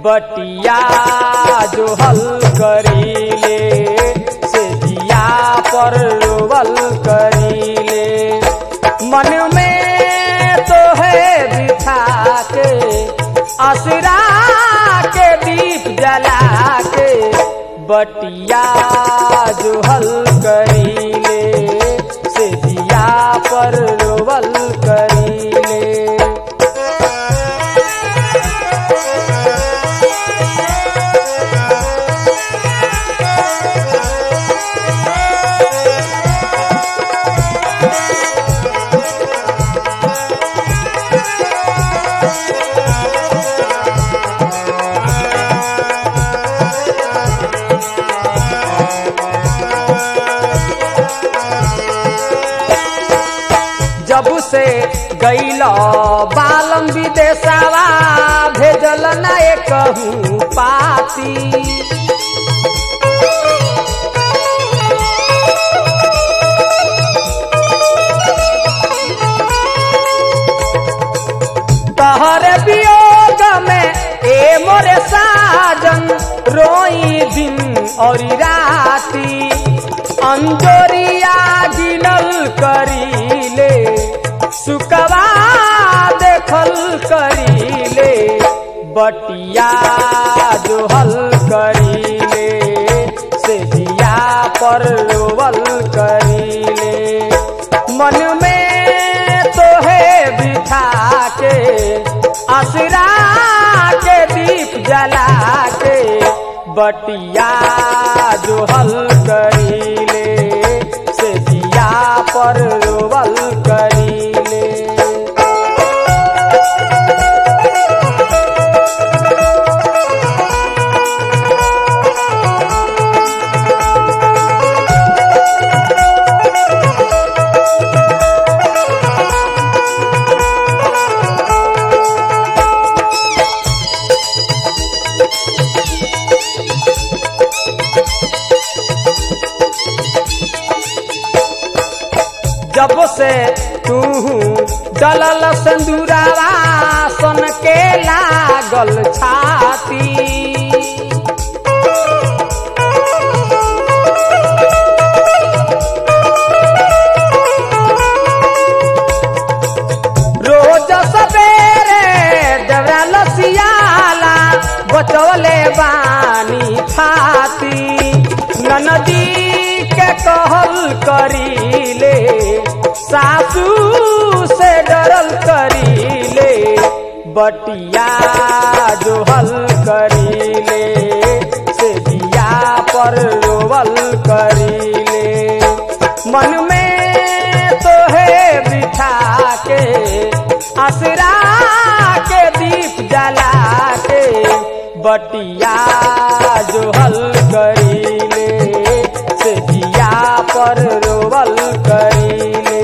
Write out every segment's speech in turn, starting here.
बटिया जो हल करीले से जिया पर रोवल करीले मन में तो है बिठा के असरा के दीप जला के बटिया जो हल करीले से जिया पर रोवल करीले जब से गैल बालम विदेशवा भेजल न कहूँ पाती तहरे वियोग में ए मोरे साजन रोई दिन और राती अंजोरिया गिनल करीले सुकवा देखल करीले बटिया जो हल करीले से दिया पर रोवल करीले मन में तो है बिठा के असरा के दीप जला के बटिया जो हल करीले से दिया पर रोवल करीले जब से तू डलल सिंदूरावा सन के लागल छाती रोज सवेरे देवरा लसियाला बचवले बानी छाती ननदी के कहल करीले सासू से डरल करीले बटिया जो हल करीले से दिया पर रोवल करीले मन में तो है बिठा के असरा के दीप जला के बटिया जो हल करीले से दिया पर रोवल करीले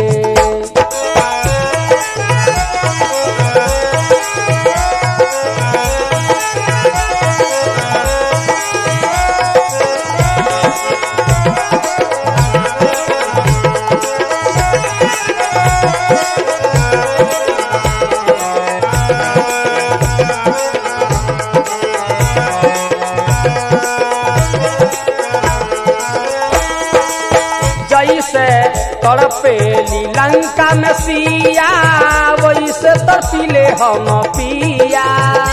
जैसे तड़पेली लंका में सिया वैसे तड़पिले हम पिया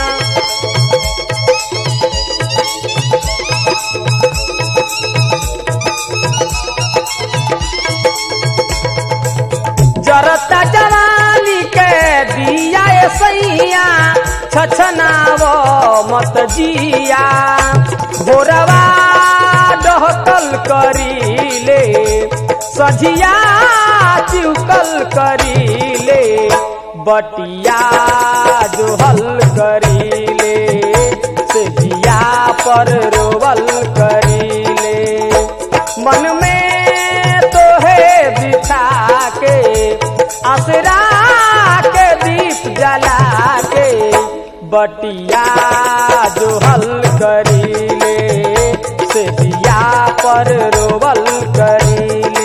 जरता जवानी के दिया ए सैया छछनाव मत जिया भोरवा डहकल करीले सझिया चिउकल करीले बटिया जो हल करीले से जिया पर रोवल करीले मन में तो है बिछा के असरा के दीप जला के बटिया जो हल करीले से दिया पर रोवल करीले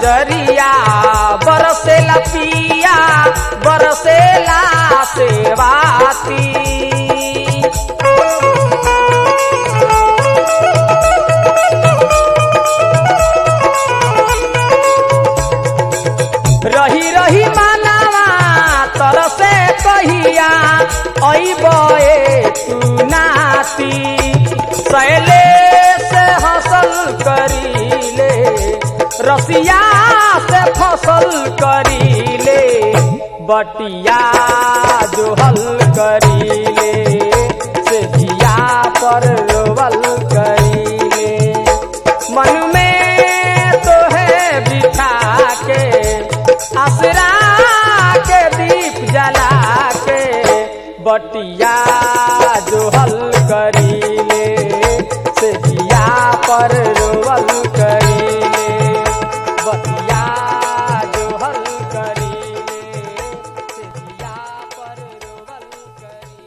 नजरिया बरसेला पिया बरसेला सेवाती रही रही मानवा तरसे कहिया अबे तू नाती सैले से हसल करीले रसिया से फसल करीले बटिया जो हल करीले से जिया पर रोवल करीले मन में तो है बिठा के असरा के दीप जला के बटिया